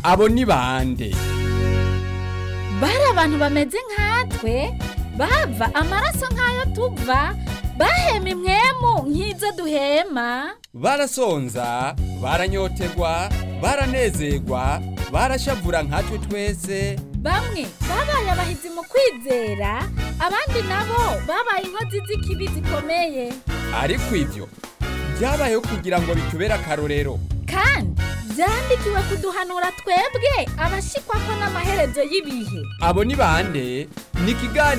abo ni bande bari abantu bameze nkatwe bava amaraso nk'ayo tuva bahema imwemu nk'izo duhema barasonza baranyotegwa baranezerwa barashavura nkatwe twese bamwe babaye abahizi mu kwizera abandi nabo babaye inkozi z'ikibi zikomeye ariko ibyo byabayeho kugira ngo bitubere akarorero kandi byandikiwe kuduhanura twebwe abashikwa ko n'amaherezo y'ibihe abo ni bande ni ikiganiro